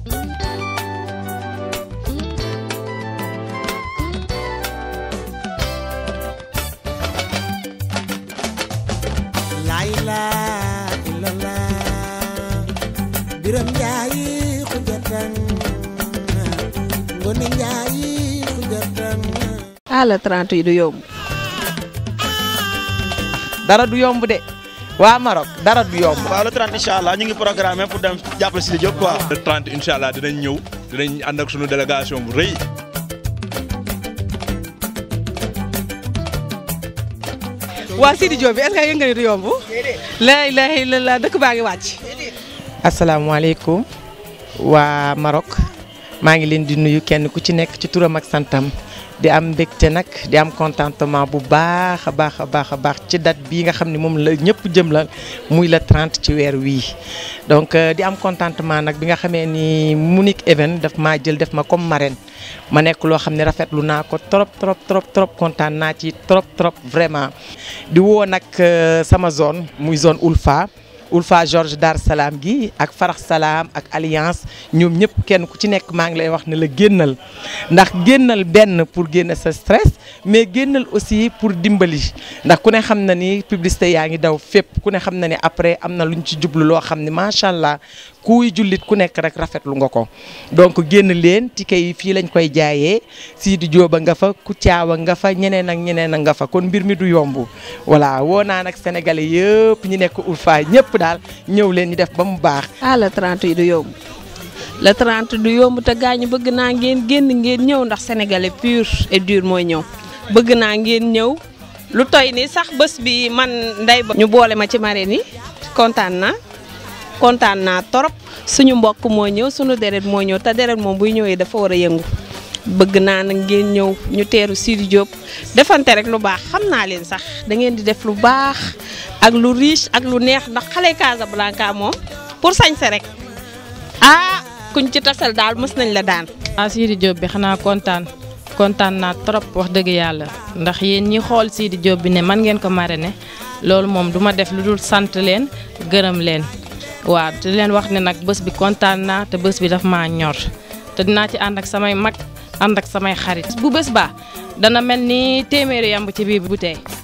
layla ilala biram njaayi xujatan ngone njaayi xujatan ah le 30 yi du yomb. dara du yomb de waa Maroc dara du yomb. waaw le 30 incha allah ñu ngi programmé pour dem jàppale Sidy Diop quoi. le 30 incha allah dinañ ñëw dinañ ànd ak sunu délégation bu rëy. waa Sidy Diop bi est-ce que yëg nga ni du yomb. la ilaha illallah dëkk baa ngi wàcc. asalaamaaleykum waa Maroc maa ngi leen di nuyu kenn ku ci nekk ci turam ak santam di am mbégte nag di am contentement bu baax a baax a baax a baax ci date bii nga xam ne moom la ñëpp jëm la muy la 30 ci weer wii. donc di am contentement nag bi nga xamee ni Munich Event daf maa jël def ma comme marraine ma nekk loo xam ne rafetlu naa ko trop trop trop trop kontaan naa ci trop trop vraiment di woo nag sama zone muy zone Ulfa. Ulfa Georges Dar Salaam gi ak Farax Salaam ak Alliance ñoom ñëpp kenn ku ci nekk maa ngi lay wax ne la génnal ndax génnal benn pour génne sa stress mais génnal aussi pour dimbali ndax ku ne xam na ni publicité yaa ngi daw fépp ku ne xam na ni après am na lu ñu ci jublu loo xam ne macha allah kuy jullit ku nekk rek rafetlu nga ko. donc génn leen ticket yi fii lañ koy jaayee Sidy Diop nga fa Kouthia nga fa ñeneen ak ñeneen a nga fa kon mbir mi du yomb voilà woo naa nag sénégalais yëpp ñi nekk Ulfa ñëpp daal ñëw leen ñu def ba mu baax. ah le 30 yi du yomb le 30 du yomb te gaañu bëgg naa ngeen génn ngeen ñëw ndax sénégalais pur et dur mooy ñëw bëgg naa ngeen ñëw lu toy ni sax bés bi man nday ba ñu boole ma ci marraine yi kontaan naa kontaan naa torop suñu mbokk moo ñëw suñu deret moo ñëw te deret moom buy ñëwee dafa war a yëngu bëgg naa nag ngeen ñëw ñu teeru Sidy Diop defante rek lu baax xam naa leen sax da ngeen di def lu baax ak lu riche ak lu neex ndax xale Casablanca moom pour sañse rek ah kuñ ci tasal daal mës nañ la daan. ah Sidy Diop bi xanaa kontaan kontaan naa trop wax dëgg yàlla ndax yéen ñi xool Sidy Diop bi ne man ngeen ko marrainer loolu moom du ma def lu dul sant leen gërëm leen waaw di leen wax ne nag bés bi kontaan naa te bés bi daf maa ñor te dinaa ci ànd ak samay mag ànd ak samay xarit bu bés baa dana mel ni téeméeri yamb ci biir bu tey